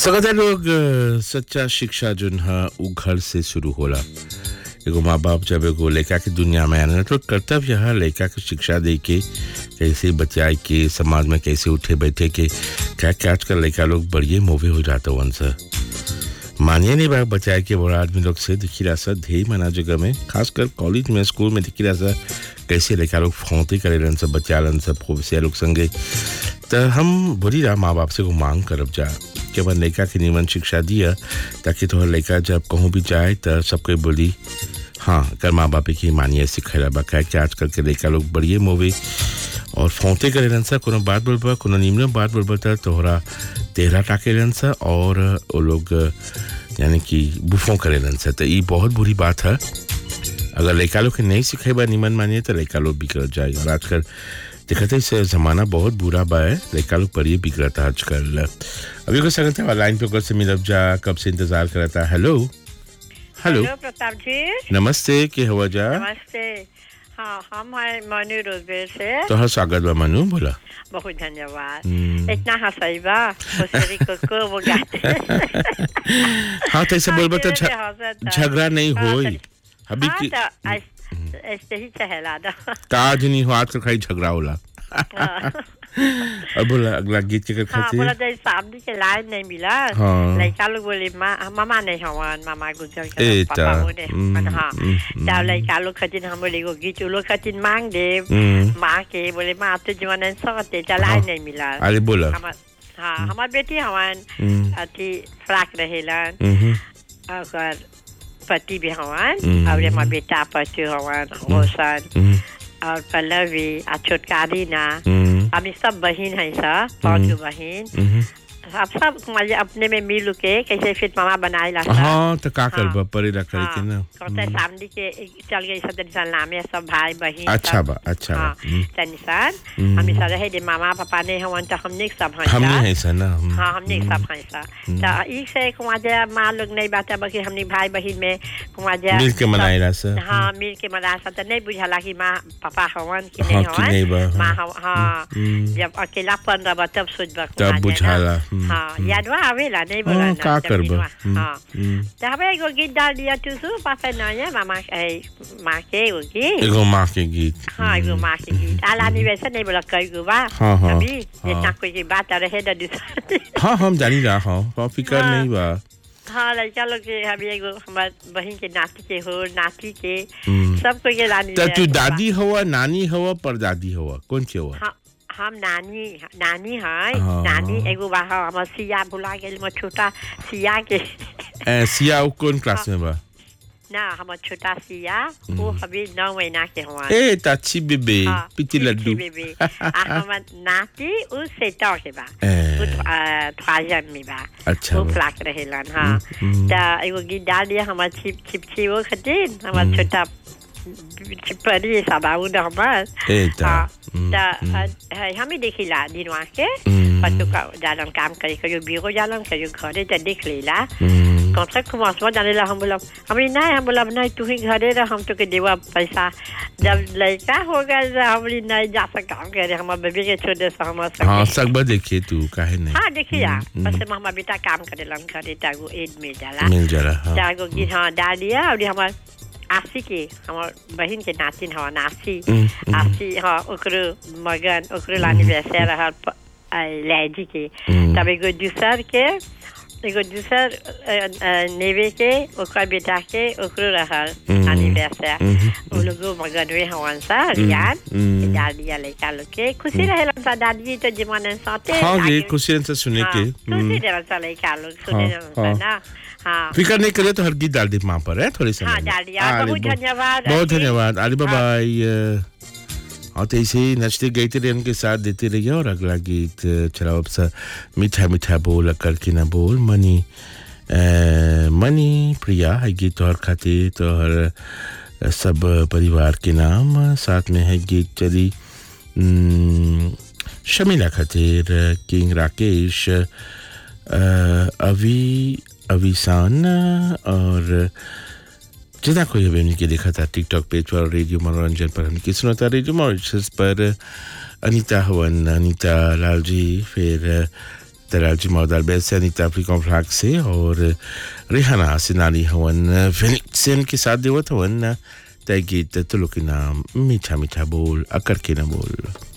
सगळ्या लोग अ, सच्चा शिक्षा जोन है उ घर से शुरू होला एगो माँ बाप जब एगो लड़का के दुनिया में आना तो कर्तव्य है लड़का के शिक्षा दे के कैसे बचाए के समाज में कैसे उठे बैठे के क्या क्या आजकल लड़का लोग बढ़िए मोवे हो जाते वन से मानिए नहीं बा बचाए के बड़ा आदमी लोग से दिखी रहा सर ढेर मना जगह में खासकर कॉलेज में स्कूल में दिखी रहा सर कैसे लड़का लोग फौती करे रहन सब बच्चा रहन सब फोबसिया लोग संगे तो हम बोली रहा माँ बाप से को मांग करब जा कि अपन लड़का के निमन शिक्षा दिया ताकि तोहर लड़का जब कहूँ भी जाए तो सबके बोली हाँ कर माँ बाप की मानिए सिखेला बा काहे कि आजकल के लड़का लोग बढ़िए मोवे और फौते करे रहन सा कोनो बात बोलबा कोनो निमन बात बोलबा त तोहरा तेहरा टाके रहन सा और वो लोग यानी कि बुफों करे रहन सा तो ये बहुत बुरी बात है अगर लड़का लोग के नहीं सिखेबा निमन मानिए तो लड़का लोग बिगड़ जाए और आजकल देखते से जमाना बहुत बुरा बा है लड़का लोग पर ये बिगड़ता आजकल अभी को संगत है लाइन पे से मिलब जा कब से इंतजार करता हेलो हेलो हेलो प्रताप जी नमस्ते के हवा जा नमस्ते हाँ हम हैं मनु रोजबेर से तोहर स्वागत बा मनु बोला बहुत धन्यवाद हम्म। इतना हंसाई बा होशियारी को को वो गाते हाँ तो ऐसे बोलबा तो हाँ, झ- ये हंसत है। झगड़ा नहीं हाँ, होई तो- अभी हाँ, की तो ऐस- ऐसे ही चहला दो काज नहीं हो आजकल खाली झगड़ा होला अब बोला अगला गीत के हाँ खातिर बोला जैसे सामने के लाइन नहीं मिला हाँ। लड़का लोग बोले माँ मामा नहीं हवन मामा गुजर ए गए ता, पापा बोले हम्म, हाँ हम्म, तब लड़का लोग खातिर हम बोले एगो गीत उ लोग खातिर मांग दे हम्म, माँ के बोले माँ तो जीवन सते चलाए हाँ। नहीं मिला अरे बोला हमार हाँ हमार बेटी हवन हम्म, अथी फ्राक रहेलन हम्म, ओकर पति भी हवन हम्म। और हमार बेटा पति हवन रोशन हम्म, और पल्लवी आ छोटका रीना हम्म, अभी सब बहन है सब पांच गो बहन हम्म। अब सब मजे अपने में मिल के कैसे फिर मामा बनाए ला सब। हाँ तो का करबा हाँ। परेला करे के ना कहते सामने के चल गई सब निशान नामे सब भाई बहन अच्छा सब। बा अच्छा बा हाँ हम्म, त निशान हम्म। हम सब रहे दे मामा पापा ने हवन तो हमने के सब हैं हमने सब। है सा ना हम्म, हाँ हमने के सब हैं सब तो ई से कुमार जे माँ लोग नहीं बात बाकी हमने भाई बहन में कुमार जे मिल के सब- मनाएला सा हाँ मिल के मना सब तो नहीं बुझाला कि माँ पापा हवन कि हाँ, नहीं कि नहीं बा, हवन हाँ। माँ हव- हाँ हम्म, जब अकेलापन रहा तब सोचबा तब कुमार जे ना। बुझाला हम्म, हाँ हम्म। यादवा आवेला नहीं बोला हाँ ना, का जब करबा दिनवा। हम्म, हाँ हम्म। तो हमें एगो गीत डाल दिया तू सु पापा नया मामा ए, माँ के एगो गीत एगो माँ के गीत हाँ एगो माँ के गीत आलानी वैसे नहीं बोला कई गो बा हाँ, हाँ, अभी हाँ। जितना कोई की बात रहे तो दूसरा हाँ हम जानी रहा हाँ हाँ, फिकर हाँ। नहीं बा हाँ लड़का लोग के अभी एगो हमार बहन के नाती के हो नाती के हम्म। सबको के लानी तो ले तू आके बा। दादी हुआ नानी हुआ परदादी हुआ कौन सी हुआ हाँ हम नानी नानी है हाँ। नानी एगो बा हाँ, हमर सिया भुला गेल हमर छोटा सिया के ए, सिया उ कौन क्लास में बा ना हमर छोटा सिया वो अभी नौ महीना के हुआ ए ताची बेबे हाँ, पिटी लड्डू बेबी आ हमर नाती उ सेटा के बा ए, उ थ्वाजम में बा अच्छा वो बा। फ्लाक रहेलन हाँ हम्म। त एगो गीत डाल दिया हमर छिप छिपछी वो खातिर हमर छोटा छिपरी सबाऊ न हमर ए ता हाँ हम्म, त अ, हमें देखिला दिनवा के हम्म, पशु का जालन काम करे कहियो बीगो जालन कहियो घरे त देख लेला हम्म, कम से कम असमा जाने ला हम बोलब हमरी नहीं हम बोलब नहीं तू ही घरे रह हम तो के देवा पैसा जब लड़का हो गए तो हमरी नहीं जा सका हम करे हमार बेबी के छोड़े से हम हाँ सके सकबा देखिए तू काहे नहीं हाँ देखिए हम्म, बस में हमार बेटा काम करे लन घरे तागो एड में जाला मिल जाला हाँ तागो गीत हाँ डाल दिया और हमार आसी के हमार बहन के नातिन हवा नासी हम्म, हम्म, आसी हाँ ओकरो मगन ओकरो लानी वैसे रहल प- आ, लैजी के हम्म, तब एगो दूसर के एगो दूसर अ, अ, नेवे के ओकर बेटा के ओकरो रहल हम्म। एनिवर्सरी हम्म, वो लोगो मगनवे हवन सा रियान हम्म। डाल दिया लड़का लोग के खुशी रहेलन सा दादी तो जीवन साथे हाँ जी आगे- खुशी से सुने हाँ, के खुशी हम्म, रहेलन सा लड़का लोग सुने हाँ, रहेलन सा हाँ। ना हाँ फिकर नहीं करे तो हर गीत डाल दे माँ पर है थोड़ी समय हाँ में। डाल दिया अरे, बहुत धन्यवाद बहुत आंटी। धन्यवाद अरे बाबाई और तो ऐसे ही नचते गाते रहे उनके साथ देते रहिए और अगला गीत चलाओ अब सा मीठा मीठा बोल अकल की ना बोल मनी अ, मनी प्रिया है गीत तोहर खातिर तोहर सब परिवार के नाम साथ में है गीत चली हम्म, शमीला खातिर किंग राकेश अ, अवी अविसान और जितना कोई अभी हमने के देखा था टिकटॉक पेज पर और रेडियो मनोरंजन पर हमने सुना था रेडियो मॉरिशस पर अनीता हवन अनीता लाल जी फिर तराजी मौदाल बेल से अनिता अफ्रीका फ्लाग से और रिहाना सिनाली हवन फिनिक्सन के साथ देवत हवन तय गीत तुलो के नाम मीठा मीठा बोल अकर के न बोल